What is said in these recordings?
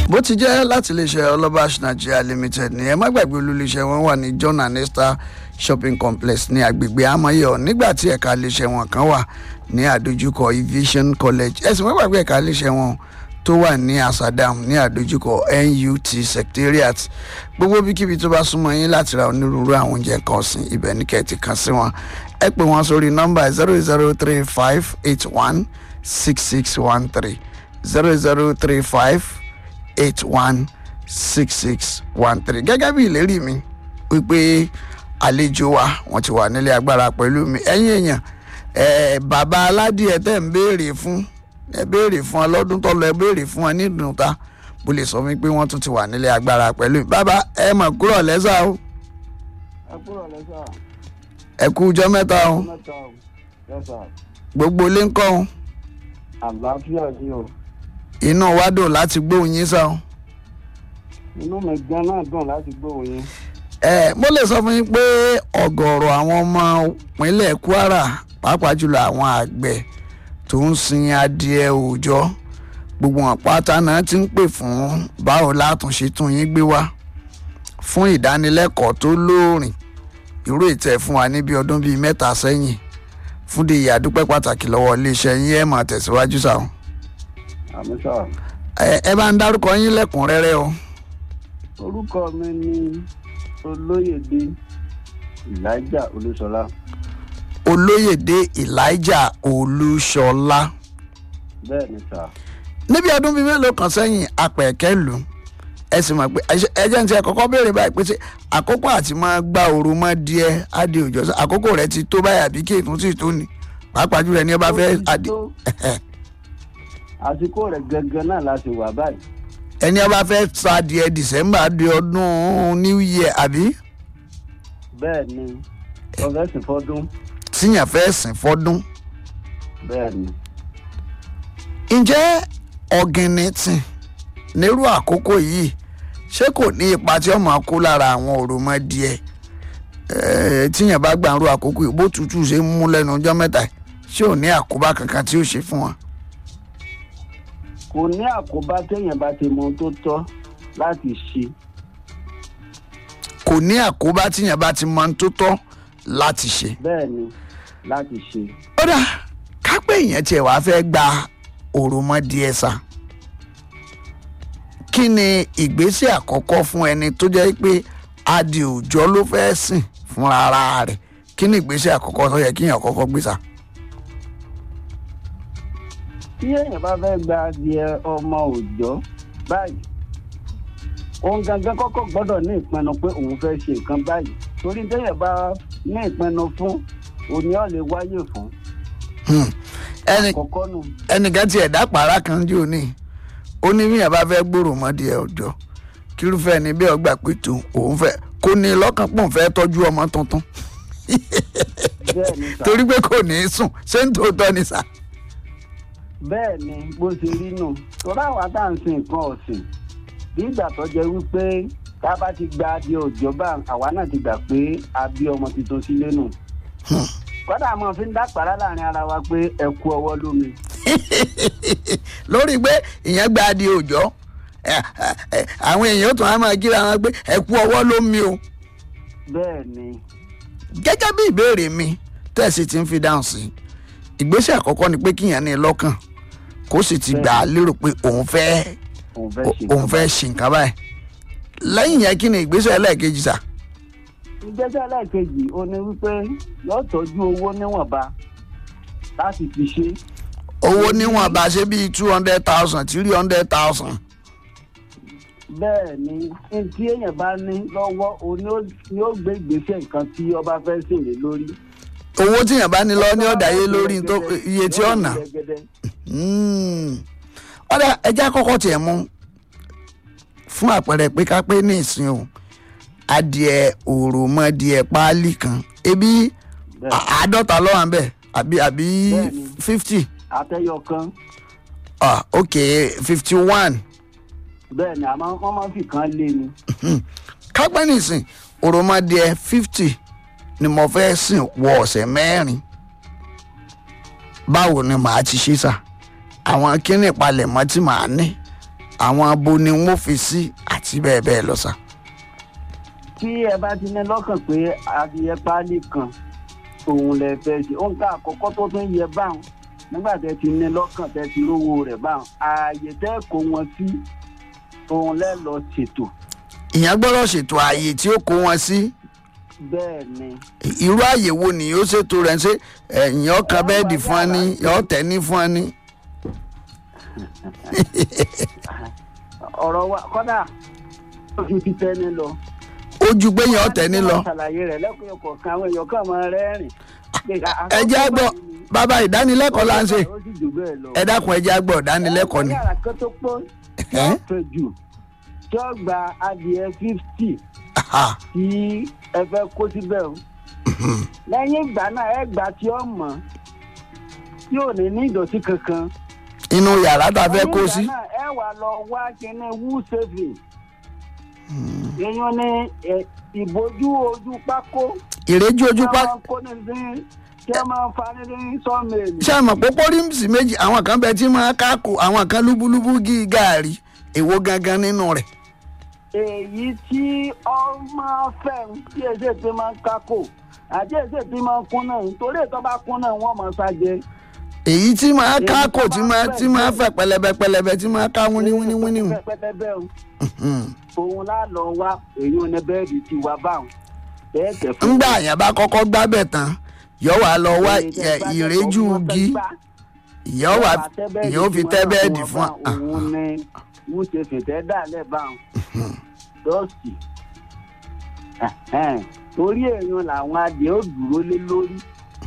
bó ti jẹ́ láti iléeṣẹ́ ọlọ́bàṣ nigeria limited ní ẹ má gbàgbé olúléeṣẹ́ wọn wà ní john and esther shopping complex ní agbègbè amayọ nígbà tí ẹ̀ka iléeṣẹ́ wọn kan wà ní àdójúkọ aviation college ẹ̀sìn má gbàgbé ẹ̀ka iléeṣẹ́ wọn tó wà ní asadam ní àdójúkọ nut secretariat gbogbo bíkíbi tó bá súnmọ́ yín láti ra onírúurú àwọn oúnjẹ kan ọ̀sìn ibẹ̀ ní kẹ́ẹ̀tì kan sí wọn ẹ pè wọ́n sórí nọ́mbà zero zero three five eight one six six one three zero zero three five eight one six six one three gẹ́gẹ́ bí ìlérí mi wípé àlejò wa wọ́n ti wà nílé agbára pẹ̀lú mi ẹ̀yin èèyàn ẹ̀ bàbá aládìẹ tẹ̀ ń béèrè fún ẹ béèrè fún ọ lọ́dún tó lọ ẹ béèrè fún ọ nídùn ta bó lè sọ mi pé wọ́n tún ti wà nílé agbára pẹ̀lú mi bàbá ẹ mọ̀ kúrò lẹ́sà o ẹ kúrò lẹ́sà ẹ kú ọjọ́ mẹ́ta o mẹ́ta o lẹ́sà gbogbo ilé ń kọ́ o àlàáfíà ni o inú wa dùn láti gbóhùn yín sá o. inú mi gan náà dùn láti gbóhùn yín ẹ mo lè sọ fún yín pé ọ̀gọ̀ọ̀rọ̀ àwọn ọmọ ìpínlẹ̀ kwara pàápàá jùlọ àwọn àgbẹ̀ tó ń sin adìẹ òòjọ́ gbogbo wọn pátá náà ti ń pè fún báwo látúnṣe tún yín gbé wá fún ìdánilẹ́kọ̀ọ́ tó lóòrìn irú ìtẹ̀ fún wa níbi ọdún bíi mẹ́ta sẹ́yìn fún de ìyàdúpẹ́ pàtàkì lọ́wọ́ iléeṣẹ́ yín ẹ̀ máa tẹ̀síwájú sáà àmì sà ẹ ẹ bá ń dárúkọ yín lẹ́kùnrẹ́rẹ́ o. orúkọ mi ni olóyèdè elijah olúṣọlá olóyèdè elijah olúṣọlá bẹ́ẹ̀ ni sà níbi ọdún bíi mélòó kan sẹ́yìn apẹ̀kẹ́ lù ú ẹ sì mọ̀ pé ẹjẹ́ ní ti ẹ̀kọ́kọ́ béèrè báyìí pé ṣé àkókò àti máa gba òru mọ́ díẹ̀ adé òjò sí àkókò rẹ̀ ti tó báyìí àbí kéètún sì tó ni pàápàá jùlọ ẹni ọba fẹ́ adé àsìkò rẹ̀ gangan náà láti wà báyìí ẹni ọba fẹ́ sa adìẹ december di ọdún new year àbí bẹ́ẹ̀ ni ọ̀fẹ́sì fọ́dún tíyàn fẹ́ sìn fọ́dún bẹ́ẹ̀ ni ǹjẹ́ ọ̀gìnìtì nírú àkókò yìí ṣé kò ní ipa tí ó máa kó lára àwọn òròmọdìẹ ẹ̀ẹ́ tíyàn bá gbàǹrú àkókò yìí bó tutù ṣe ń mú lẹ́nu ọjọ́ mẹ́ta yìí, ṣé ò ní àkóbá kankan tí ó ṣe fún wọn. kò ní àkóbá téèyàn bá ti mọ ohun tó tọ́ láti ṣe kò ní àkóbá tíyàn bá ti mọ ohun tó tọ́ láti ṣe. bẹ́ẹ̀ ni láti ṣe ó dà kápẹ́ èèyàn tiẹ̀ wá fẹ́ gba òròmọdìẹ sá kí ni ìgbésẹ̀ àkọ́kọ́ fún ẹni tó jẹ́ pé adì òòjọ́ ló fẹ́ sìn fúnra ara rẹ̀ kí ni ìgbésẹ̀ àkọ́kọ́ tó yẹ kíyàn kọ́kọ́ gbé sá. tí èèyàn bá fẹ́ gba adìẹ ọmọ òòjọ́ báyìí òun gangan kọ́kọ́ gbọ́dọ̀ ní ìpinnu pé òun fẹ́ ṣe nǹkan báyìí torí téèyàn bá ní ìpinnu fún òní ọ̀ lè wáyè fún Hmm. ẹnì àkọ́kọ́ nù ẹnìkan tiẹ̀ dá pàrà kan jò ní ó ní bí yẹn bá fẹ́ gbòòrò mọ́dìẹ ọjọ́ kírúfẹ́ ni bí ọgbà pẹ̀tù òun fẹ́ kó ní lọ́kàn pọ̀ fẹ́ tọ́jú ọmọ tuntun bẹ́ẹ̀ ni sà torí pé kò ní í sùn ṣé ń tòótọ́ ni sà. bẹ́ẹ̀ ni bó ṣe rí nù torí àwa tá à ń sin nǹkan ọ̀sìn bí ìgbà tó jẹ́ wípé tá a bá ti gba adìẹ òòjọ́ bá àwa náà ti gbà pé a bí ọmọ tuntun sílé nù kọ́dà mo fi ń dápàrá láàrin ara wa pé ẹ kú ọwọ́ lómi lórí pé ìyẹn gba adìẹ òòjọ́ ẹ, ẹ, àwọn èèyàn tún á máa kíra wọn pé ẹ kú ọwọ́ ló mi o bẹ́ẹ̀ ni gẹ́gẹ́ bí ìbéèrè mi tẹ̀sí ti ń fi dáhùn sí ìgbésẹ̀ àkọ́kọ́ ni pé kíyàn ní lọ́kàn kó sì ti gbà á lérò pé òun fẹ́ òun fẹ́ ṣe òun fẹ́ ṣe nǹkan báyìí lẹ́yìn yẹn kí ni ìgbésẹ̀ ẹlẹ́ẹ̀kejì sà ìgbésẹ̀ lẹ́ẹ̀kejì ó ní wípé yóò tọ́jú owó níwọ̀nba láti fi ṣe owó níwọ̀n bá ṣe bíi two hundred thousand three hundred thousand bẹ́ẹ̀ ni ní tí èèyàn bá ní lọ́wọ́ òun ni ó- ni ó gbé ìgbésẹ̀ nǹkan tí ọba fẹ́ ṣèlè lórí. owó tíyàn bá ní lọ ní ọ̀dà yé lórí tó iye tí ó nà Gẹ́gẹ́dẹ́. ọ̀dà ẹja kọ́kọ́ tiẹ̀ mú fún àpẹẹrẹ pé ká pé ní ìsìn o adìẹ òròmọdìẹ páálí kan ebi Bẹ́ẹ̀. à- àádọ́ta lọ́wọ́ à ń bẹ̀ àbí àbí Bẹ́ẹ̀ni. fifty àtẹyọ kan ah ok fifty one bẹ́ẹ̀ ni àmọ́ wọ́n máa ń fi kan lé ni. kápẹ́ nìsín òròmọdìẹ fifty ni mo fẹ́ sìn wọ ọ̀sẹ̀ mẹ́rin báwo ni màá ti ṣe sà àwọn kíní ìpalẹ̀mọ́ tí màá ní àwọn abo ni wọ́n fi sí àti bẹ́ẹ̀ bẹ́ẹ̀ lọ sà. tí ẹ bá ti ní lọ́kàn pé adìyẹ páálí kan òun lè fẹ́ ṣe òun ká àkọ́kọ́ tó tún yẹ báwọn nígbà tẹ ti ní lọ́kàn tẹ ti rówó rẹ̀ báwọn ààyè tẹ́ kó wọn sí òun lẹ́ lọ ṣètò ìyẹn gbọ́dọ̀ ṣètò ààyè tí ó kó wọn sí bẹ́ẹ̀ ni irú ààyè wo ni yóò ṣètò rẹ̀ ṣe ẹ̀yìn ọkàn bẹ́ẹ̀dì fún ọ ní yóò tẹ̀ ní fún ọ ní. ọ̀rọ̀ wa kọ́dà ó fi ti tẹ́ni lọ. ojú pé yẹn ọ̀tẹ̀ ní lọ. ṣàlàyé rẹ̀ lẹ́kọ̀ọ́ kọ̀ọ̀kan àwọn èèyàn kan máa rẹ́rìn. ẹ jẹ́ á gbọ́ bàbá ìdánilẹ́kọ̀ọ́ là ń ṣe ó sì jù bẹ́ẹ̀ lọ. ẹ dákun ẹ jẹ́ á gbọ́ ìdánilẹ́kọ̀ọ́ ni. yàrá kan tó pọ̀ tí Ẹ́? ó fẹ́ jù tí ó gba adìẹ fifty Aha. tí ẹ fẹ́ kó síbẹ̀ o. lẹ́yìn ìgbà náà ẹ gbà tí ó mọ̀ tí ò ní ní ìdọ̀tí kankan. inú yàrá tá a fẹ́ kó sí. lẹ́yìn ìgbà náà ẹ wà lọ wá kíní wú saving. èèyàn ní ẹ, ìbojú ojú pákó ìrẹ́jú ojú tí pa wọ́n kó ní sí tí wọ́n máa ń fa ní ní sọ́ọ̀mẹ̀lì. ṣé àmọ̀ pópó rímsì méjì àwọn kan bẹ tí máa kákò àwọn kan lúbúlúbú gí gàárì èwo gangan nínú rẹ̀. èyí tí ọmọ fẹ́ ń tí èsè tí máa ń kákò àti èsè tí máa ń kún náà nítorí ètò bá kún náà wọ́n máa ṣàjẹ́. èyí tí máa Èyí kákò tó tí máa máa fẹ̀ tí máa bẹ́ẹ̀. fẹ̀ pẹlẹbẹ pẹlẹbẹ tí máa ká wíní wíní wíní wíní. pẹpẹtẹbẹ o òun lá lọ wá èyí ò ní bẹ́ẹ̀dì tí wá báwọn bẹ́ẹ̀ tẹ̀ fún ńgbà àyàn bá kọ́kọ́ gbábẹ̀ tán yọ wá lọ wá Èyí tẹ́ ẹ, bá ìrẹ́jú tẹ̀ fún wọn gí fẹ́ gbá. yọ wá Yóò tẹ́ bẹ́ẹ̀dì yóò fi tí tẹ́ wọ́n bẹ́ẹ̀dì náà fún wa. wọn òun ni wọ́n ṣe fìtẹ́ dálẹ̀ báwọn dọ́ọ̀sì torí èèyàn làwọn adìẹ ó dúró lé lórí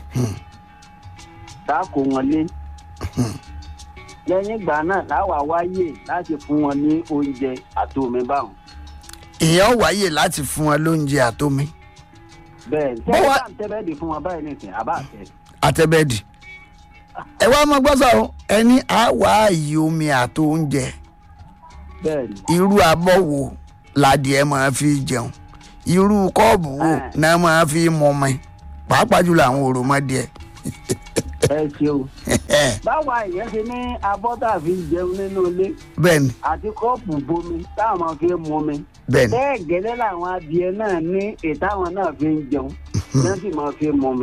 táàkó wọn lé lẹ́yìn ìgbà náà láwa wáyè láti fún wọn ní oúnjẹ àti omi báwọn ìyẹn wáyè láti fún wọn lóúnjẹ àtomi bẹ́ẹ̀ Bó wá- sẹ́yìn tá à ń tẹ́ bẹ́ẹ̀dì fún wọn báyìí nìsín àbá àtẹ. àtẹbẹ́ẹ̀dì. ẹ wá mọ gbọ́sọ̀ o ẹni á wá àyè omi àti oúnjẹ bẹ́ẹ̀ ni irú abọ́ wo ládìẹ máa fi jẹun irú kọ́ọ̀bù wo Ah. náà máa fi mọmọ pàápàá jùlọ àwọn òròmọdìẹ. ẹ ṣeun báwa ìyẹn ṣe ní abọ́ tá a fi ń jẹun nínú ilé bẹ́ẹ̀ni àti kọ́ọ̀pù bomi táwọn máa fi ń mumi bẹ́ẹ̀ni bẹ́ẹ̀ gẹ́lẹ́ làwọn adìẹ náà ní ìtàwọn náà fi ń jẹun náà sì máa fi ń mumi.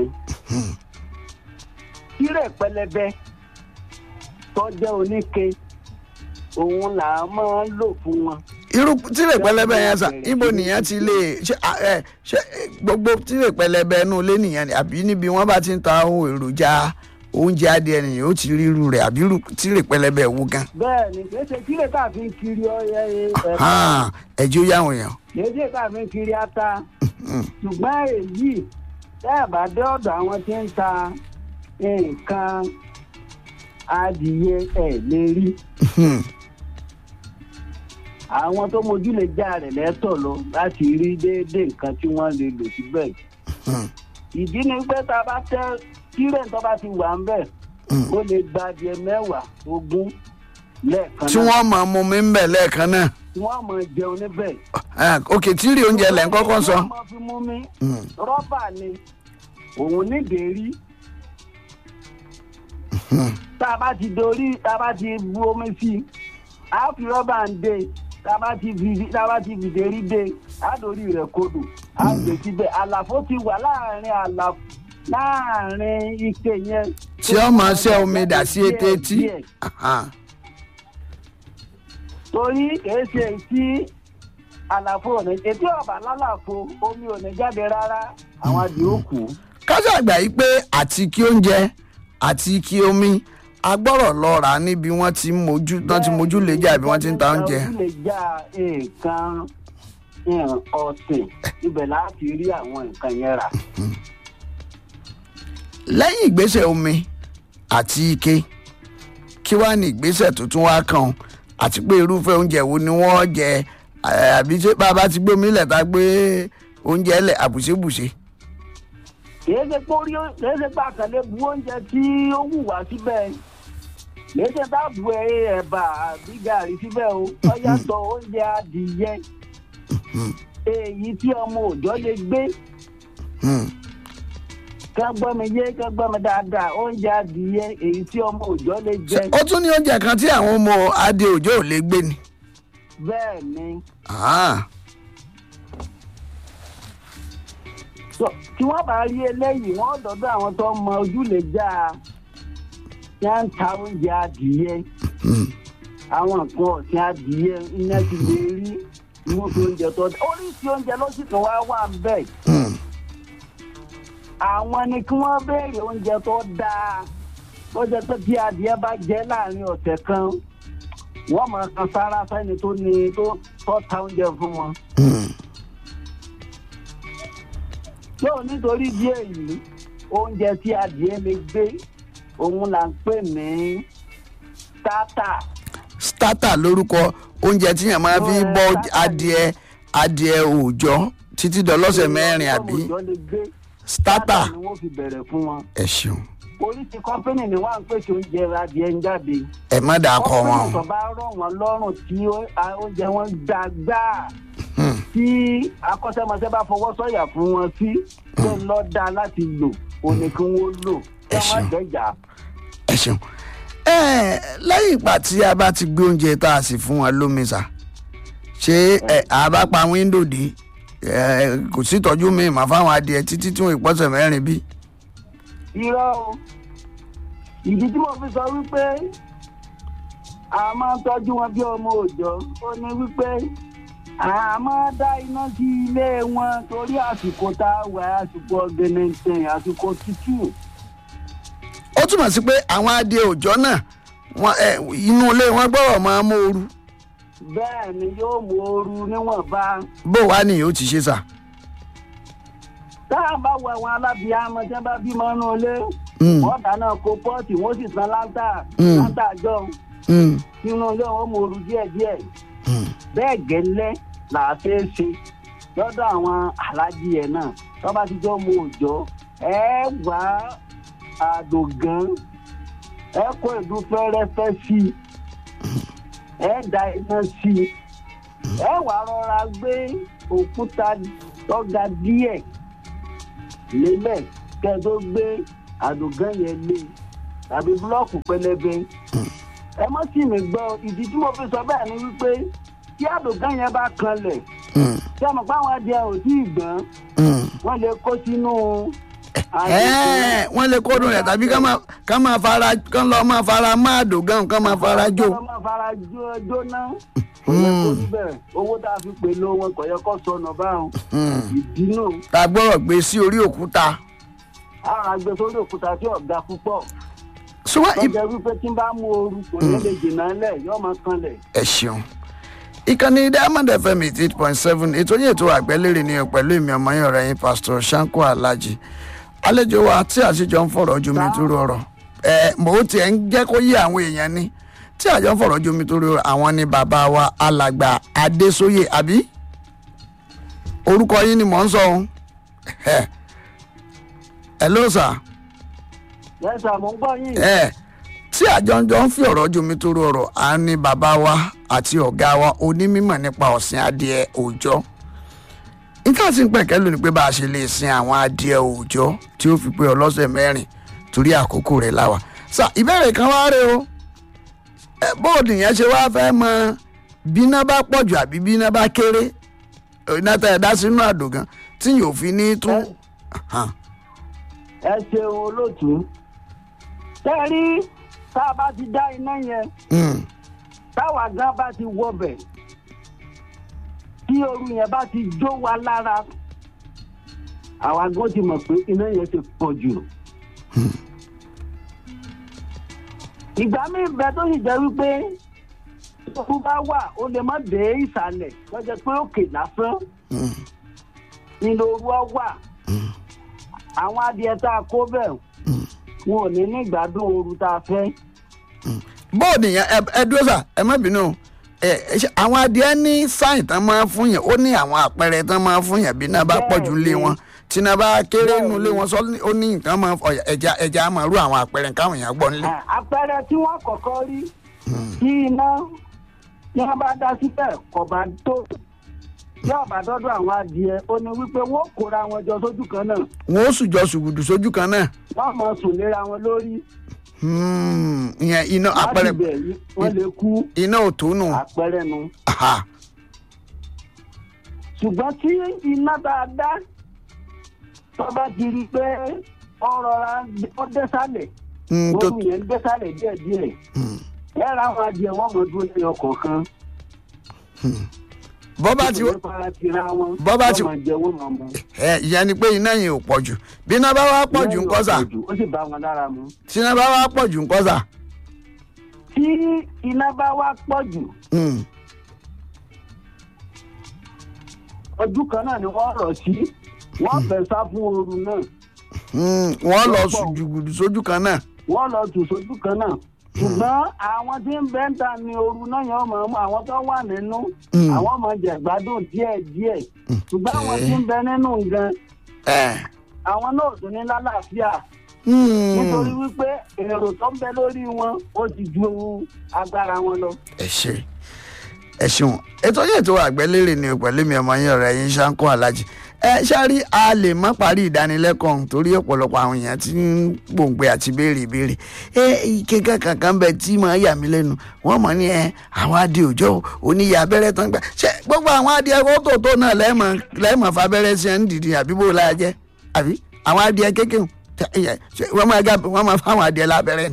tírẹ̀ pẹlẹbẹ tọ́jẹ́ oníke òun là á máa ń lò fún wọn. irú tírè pẹlẹbẹ yẹn sà ibo nìyẹn ti lè ṣe à, ẹ, ṣe ẹ, gbogbo tírè pẹlẹbẹ inú ilé nìyẹn ni àbí níbi wọn bá ti ń ta ohun èròjà oúnjẹ adìẹ nìyẹn ó ti rí irú rẹ̀ àbí irú tírè pẹlẹbẹ wo gan. bẹ́ẹ̀ ni kì í ṣe tírẹ̀ tá a fi ń kiri ọyẹ ẹ̀fọ́ hàn ẹjọ́ yàwọn èèyàn. kì í ṣe tá a fi ń kiri ata ṣùgbọ́n èyí tẹ́ ẹ̀ bá dé ọ̀dọ̀ àwọn tí ń ta nǹkan adìyẹ ẹ̀ lè rí. Hmm. àwọn tó mojú lè já rẹ̀ lẹ́tọ̀ lọ láti rí déédéé nǹkan tí wọ́n lè lò síbẹ̀. Hmm. ìdí ni pé tá a bá tẹ́ tírẹ̀ tó bá ti wà ń bẹ̀ Hmm. ó lè gba adìẹ mẹ́wàá ogún lẹ́ẹ̀kan tí wọ́n máa mú mi ń bẹ̀ lẹ́ẹ̀kan náà tí wọ́n máa jẹun níbẹ̀. Ah, ok tírì oúnjẹ lẹ́ ń kọ́kọ́ sọ. wọ́n máa fi mú mi Hmm. rọ́bà ni òun nídèérí. tá a bá ti dorí tá a bá ti bu omi sí i á fi rọ́bà ń dé tá a bá ti fi tá a bá ti fi dérí dé á dorí rẹ̀ kodò á gbé síbẹ̀ àlàfo ti wà láàrin àlàfo láàrin ike yẹn. tí ó máa ṣẹ́ omi dà sí etí etí. Díẹ̀, díẹ̀. Aha. torí kìí ṣe tí àlàfo ò ní etí ọ̀bà lálàfo omi ò ní jáde rárá àwọn adìẹ ó kù. kásá àgbà yìí pé àti kí oúnjẹ àti kí omi agbọ́rọ̀ lọ rà á níbi wọ́n ti ń mojú tán ti mojú lè jà bí wọ́n ti ń ta oúnjẹ. ojú lè já nǹkan nǹkan ọ̀sìn ibẹ̀ láti rí àwọn nǹkan yẹn rà. lẹ́yìn ìgbésẹ̀ omi àti ike kí wàá ní ìgbésẹ̀ tó tún wá kàn àti pé irúfẹ́ oúnjẹ wo ni wọ́n jẹ eh, àbí ṣé bá a bá ti gbé omi lẹ̀ tá a gbé oúnjẹ lẹ̀ àbùṣebùṣe. kìí ṣe pé orí kìí ṣe pé àkàlẹ́ bu oúnjẹ tí ó wù wá síbẹ̀ kìí ṣe tá a bu ẹ ẹ̀bà àbí gàrí síbẹ̀ o ó yàtọ̀ oúnjẹ adìyẹ èyí tí ọmọ òòjọ́ lè gbé Hmm. kán gbọ́ mi yé kán gbọ́ mi dáadáa oúnjẹ adìyẹ èyí tí ọmọ òòjọ́ lè jẹ ó tún ní oúnjẹ kan tí àwọn ọmọ adé òjò ò lè gbé ni. bẹ́ẹ̀ ni Ah, So, tí wọ́n bá rí eléyìí wọ́n dọ́dọ̀ àwọn tó mọ ojúlé já a tí wọ́n ń ta oúnjẹ adìyẹ mm, àwọn nǹkan ọ̀sìn adìyẹ iná ti lè rí irúfẹ́ oúnjẹ tó oríṣi oúnjẹ ló sì tún wá wà bẹ́ẹ̀ mm, àwọn ni kí wọ́n béèrè oúnjẹ tó dáa tó jẹ́ pé tí adìyẹ bá jẹ́ láàrin ọ̀sẹ̀ kan wọ́n máa kan sára sẹ́ni tó ní tó tó ta oúnjẹ fún wọn. mm. yóò nítorí díẹ̀ yìí oúnjẹ tí adìyẹ lè gbé òun là ń pè ní starter. starter lórúkọ oúnjẹ tí yẹn máa fi Ẹ, bọ́ starter adìẹ adìẹ òòjọ́ títí dọlọ́sẹ̀ mẹ́rin àbí Òòjọ́ lè gbé starter ni wọ́n fi bẹ̀rẹ̀ fún wọn. ẹ ṣeun oríṣi kọ́pínì ni wọ́n á ń pèsè oúnjẹ adìyẹ ń jáde. ẹ má dà kọ wọn kọ́pínì tó bá rọ̀ wọ́n lọ́rùn tí ó- a- oúnjẹ wọn gbà gbáà Hmm, tí akọ́ṣẹ́mọṣẹ́ bá fọwọ́ sọ̀yà fún wọn sí tó ń lọ da láti lò òní kí wọ́n lò kí Ẹ wọ́n ṣeun. dẹ̀jà. ẹ ṣeun ẹ lẹ́yìn ìgbà tí a bá ti gbé oúnjẹ tá a sì fún wọn lómi sà ṣé ẹ a bá pa wíńdò dé ẹ kò sí ìtọ́jú mi mà fáwọn adìẹ títí tí wọn ìpọ́sẹ̀ mẹ́rin bí. irọ́ o ìdí tí mo fi sọ wípé a máa ń tọ́jú wọn bí ọmọ òòjọ́ ó ní wípé a máa dá iná sí ilé wọn torí àsìkò tá a wà àsìkò ọ̀gẹ̀nẹ̀tẹ̀ àsìkò tútù. ó túmọ̀ sí pé àwọn adìẹ òòjọ́ náà wọn ẹ inú ilé wọn gbọ́dọ̀ máa mú ooru bẹ́ẹ̀ ni yóò mú ooru níwọ̀nba. bó wàá nìyí ó ti ṣe sà. tá a bá wọ àwọn alábìámọ tí wọn bá bímọ nínú ilé Mm, wọn dáná kó pọ́ọ̀tì wọn sì san láńtà Mm. láńtà jọ mm, nínú ilé wọn mú ooru díẹ̀díẹ̀ mm. bẹ́ẹ̀ gẹ́lẹ́ là á fẹ́ ṣe lọ́dọ̀ àwọn alájí ẹ̀ náà tó bá ti jọ mú òòjọ́ ẹ wá àdògán ẹ kó ìlú fẹ́rẹ́fẹ́ sí i ẹ da iná sí i ẹ wá rọra gbé òkúta tó ga díẹ̀ lélẹ̀ kẹ́ ẹ tó gbé àdògán yẹn lé tàbí búlọ́ọ̀kù pẹlẹbẹ ẹ má sì mí gbọ́ ìdí tí mo fi sọ bẹ́ẹ̀ ni wípé tí àdògán yẹn bá kanlẹ̀ Mm, tí a mọ̀ pé àwọn adìẹ ò tí ì gbọ́n mm. wọ́n lè kó sínú Ẹ́ẹ̀, wọ́n lè kódùn rẹ̀ tàbí ká máa- ká máa fara kán lọ máa fara máa dògán kán máa fara jó. Kọ́ máa fara jó- jóná kò yẹ kó níbẹ̀ owó tá a fi pè ló wọn kò yẹ kó sọnù báwọn Mm. ìdí náà tá a gbọ́dọ̀ gbé sí orí òkúta. àwọn àgbẹ̀ sórí òkúta tí ọ̀gá púpọ̀ ṣùgbọ́n ib- lọ́jọ́ wípé tí ń bá mú ooru kò ní lè jìnnà lẹ̀ yóò máa kanlẹ̀. ẹ ṣeun ìkànnì diamond fm eight point seven ètò yìí ètò àgbẹ̀lérè ni pẹ̀lú èmi ọmọ yẹn ọ̀rẹ́ yín pastor shanko alhaji àlejò wa tí àṣejọ ń fọ̀rọ̀ ojú mi tó rọrọ̀ ẹ mò ń tiẹ̀ ń jẹ́ kó yé àwọn èèyàn ni tí àjọ ń fọ̀rọ̀ ojú mi tó rọrọ̀ àwọn ni bàbá wa alàgbà adésóyè àbí orúkọ yín ni mò ń sọ ohun ẹ ẹ ló sà yẹ́sà mò ń gbọ́ yín ẹ tí àjọjọ ń fi ọ̀rọ̀ jomi tó rọrọ̀ á ní bàbá wa àti ọ̀gá wa onímọ̀ nípa ọ̀sìn adìẹ òòjọ́ nǹkan tí ń pẹ̀kẹ́ lónìí pé bá a ṣe lè sin àwọn adìẹ òòjọ́ tí ó fi pé ọlọ́sẹ̀ mẹ́rin torí àkókò rẹ̀ láwa sà ìbéèrè kan wá rè o ẹ bóòdù yẹn ṣe wá fẹ́ mọ bíná bá pọ̀jù àbí bíná bá kéré iná tẹ̀ ẹ̀ dá sínú àdògán tí yóò fi ní tún. Hàn. ẹ ṣeun olóòtú tẹ́ rí tá a bá ti dá iná yẹn Mm, táwa gan bá ti wọbẹ̀ tí ooru yẹn bá ti jó wa lára àwa gan ti mọ̀ pé iná yẹn ti pọ̀ jù. ìgbà míì bẹ tó sì jẹ́ wípé ooru bá wà ó lè má dé ìsàlẹ̀ lọ́jọ́ pé òkè lásán mm, nínú ooru ọ wà àwọn adìẹ tá a kó bẹ̀ mm. wọn ò ní ní ìgbádùn ooru tá a fẹ́. bóòdù yẹn ẹ ẹ dúró sà ẹ má bínú ẹ ẹ ṣe àwọn adìẹ ní sáìn tán máa fún yẹn ó ní àwọn àpẹẹrẹ tán máa fún yẹn bí iná bá pọ̀ jù lé wọn tí iná bá kéré nù lé wọn sọ ní- ó ní nǹkan máa ọ̀yà ẹja ẹja á máa rú àwọn àpẹẹrẹ káwọn èèyàn gbọ́ nílé. À, àpẹẹrẹ tí wọ́n kọ́kọ́ rí tí iná tí wọ́n bá dá síbẹ̀ kò bá tó tí ọ̀bà dọ́dọ̀ àwọn adìẹ ó ní wípé wọ́n kóra wọn jọ sójú kan náà wọn ó sùjọ sùgùdù sójú kan náà. wọ́n mọ̀ sùn léra wọn lórí Hmm, ìyẹn iná láti àpẹẹrẹ bẹ̀ wọ́n lè kú iná ò tó nù. àpẹẹrẹ nu Aha. ṣùgbọ́n tí iná tá a dá tó bá ti rí i pé ọ̀rọ̀ ra ó dẹ́sàlẹ̀ Hmm, tó lórí yẹn dẹ́sàlẹ̀ díẹ̀díẹ̀ hmm. ẹ̀rọ àwọn adìẹ wọn mọ̀ dúró ní ọkọ̀ kan bọ́ bá ti nítorí fara tira wọn bọ́ bá ti- wọ́n máa jẹ wọ́n máa mu. ẹ ìyẹn ni pé iná yẹn ò pọ̀ jù bí iná bá wá pọ̀ jù ńkọ́ sà ó sì bá wọn lára mu. tí iná bá wá pọ̀ jù ńkọ́ sà. tí iná bá wá pọ̀ jù Hmm, ojú kan náà ni wọ́n rọ̀ sí wọ́n fẹ́ sá fún ooru náà hmm, wọ́n lọ sùn jùgùdù sójú kan náà. wọ́n lọ tù sójú kan náà ṣùgbọ́n àwọn tí ń bẹ́ ń ta ni ooru náà yẹn mọ̀ mọ́ àwọn tó wà nínú Mm. àwọn ọmọ jẹ̀gbádùn díẹ̀ díẹ̀ ṣùgbọ́n àwọn tí ń bẹ nínú gan ẹ àwọn náà ò tún ní lálàáfíà hmm, nítorí wípé èrò tó ń bẹ lórí wọn ó ti ju agbára wọn lọ. ẹ ṣe ẹ ṣeun ètò yẹn tó àgbẹ̀lérè ni pẹ̀lú mi ọmọ yín ọ̀rẹ́ yín ṣáńkó alájì ẹ ṣáàrí a lè má parí ìdánilẹ́kọ̀ọ́ ọ̀hún torí ọ̀pọ̀lọpọ̀ àwọn èèyàn ti ń gbòǹgbẹ àti béèrè ìbéèrè ẹ kékeré kankan bẹ tí máa yà mí lẹ́nu wọ́n mọ̀ ní ẹ àwọn adìẹ òjò oníyà abẹ́rẹ́ tán gbà ṣé gbogbo àwọn adìẹ kótótó náà lẹ́ẹ̀mọ̀ lẹ́ẹ̀mọ̀ fabẹ́rẹ́ sí ẹ̀ ń dìde àbí bó la jẹ́ àbí àwọn adìẹ kékeré wọ́n máa gá- wọ́n máa fáwọn adìẹ lábẹ́rẹ́ ni.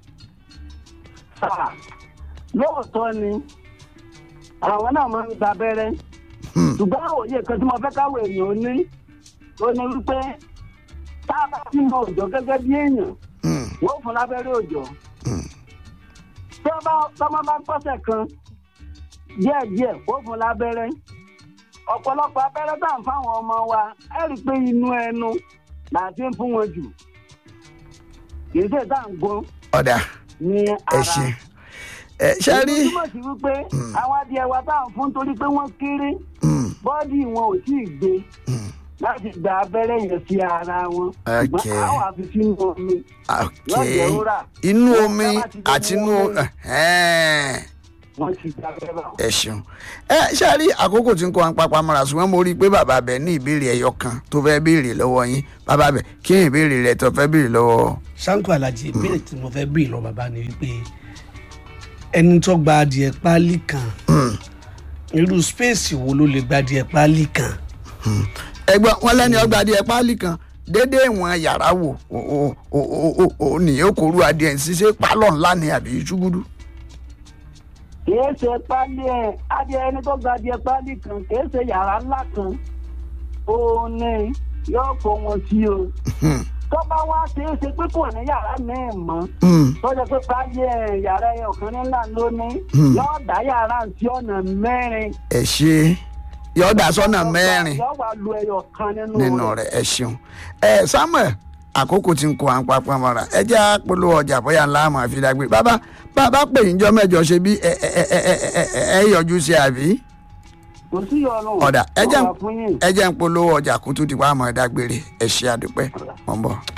sáà lóòótọ́ ni àwọn náà máa ń gba abẹ́rẹ́ Hmm. ṣùgbọ́n òye kan tí mo fẹ́ káwọ èèyàn ní ó ní wípé tá a bá ti mọ òjò gẹ́gẹ́ bí èèyàn Hmm, wọ́n fún lábẹ́rẹ́ òjò hmm, tí wọ́n bá tọ́mọ bá pọ́sẹ̀ kan díẹ̀díẹ̀ wọ́n fún lábẹ́rẹ́ ọ̀pọ̀lọpọ̀ abẹ́rẹ́ tá à ń fáwọn ọmọ wa ẹ rí i pé inú ẹnu là á ti ń fún wọn jù kì í ṣe tá à ń gbọ́n ọ̀dà ní ẹ ara. ṣe ẹ ṣe rí. èyí túmọ̀ sí wípé àwọn adìẹ wa tá à ń fún torí pé wọ́n kéré Hmm, bọ́ọ̀dì wọn ò tí ì gbé hmm. láti gba abẹ́rẹ́ yẹn sí ara wọn Okay. ṣùgbọ́n àwọn àfi sínú omi lọ́jọ́ ok rúrà inú Wọ́n omi sábà ti jẹ́ àti inú inú omi. ẹ̀hẹ́n. wọ́n ti gba abẹ́rẹ́ bá wọn. ẹ ṣeun ẹ ṣe rí àkókò tí ń kọ́ wọn papá mọ́ra ṣùgbọ́n mo rí i pé bàbá bẹ̀ ní ìbéèrè ẹyọ kan tó fẹ́ béèrè lọ́wọ́ yín bàbá bẹ̀ kí ni ìbéèrè rẹ tó fẹ́ béèrè lọ́wọ́ sanko alhaji ìbéèrè tí mo fẹ́ béèrè lọ bàbá ni wípé ẹni tó gba adìẹ páálí kan Hmm. irú spéèsì wo ló lè gba adìẹ páálí kan ẹgbọ́n wọn lẹ́ni ọgbà adìẹ páálí kan dédé ìwọ̀n yàrá wò ó- ó- ó- ó- ó- ó nìyẹn kò rú adìẹ ń ṣiṣẹ́ pálọ̀ ńlá ni àbí ṣúgúdú. kìí ṣe pálí ẹ̀ adìẹ ẹni tó gba adìẹ pálí kan kìí ṣe yàrá ńlá kan òun ni yóò kó wọn sí o Hmm, tó bá wá ṣeé ṣe pé kò ní yàrá míì mọ́ hmm, tó jẹ́ pé pálí ẹ̀ yàrá ẹ̀ ọ̀kan nílà lónìí Hmm. yóò dá yàrá sí ọ̀nà mẹ́rin ẹ ṣe yọ̀ọ́dà sọ́nà mẹ́rin. yóò wá lu ẹyọ kan nínú nínú rẹ ẹ ṣeun ẹ samuel àkókò tí ń kó à ń papọ̀ mọ́ra ẹ jẹ́ àpolówó ọjà bóyá ńlá àmọ́ àfi dágbé bàbá bàbá pè yín jọ mẹ́jọ ṣe bí ẹ ẹ ẹ ẹ ẹ ẹ ẹ yọjú sí àbí kò sí ọlọ́run ọ̀dà ẹ jẹ́ wọ́n wà fún yín. ẹ jẹ́ ń polówó ọjà kó tó ti wá àmọ́ dágbére ẹ ṣe àdúpẹ́ mọ̀ ń bọ̀.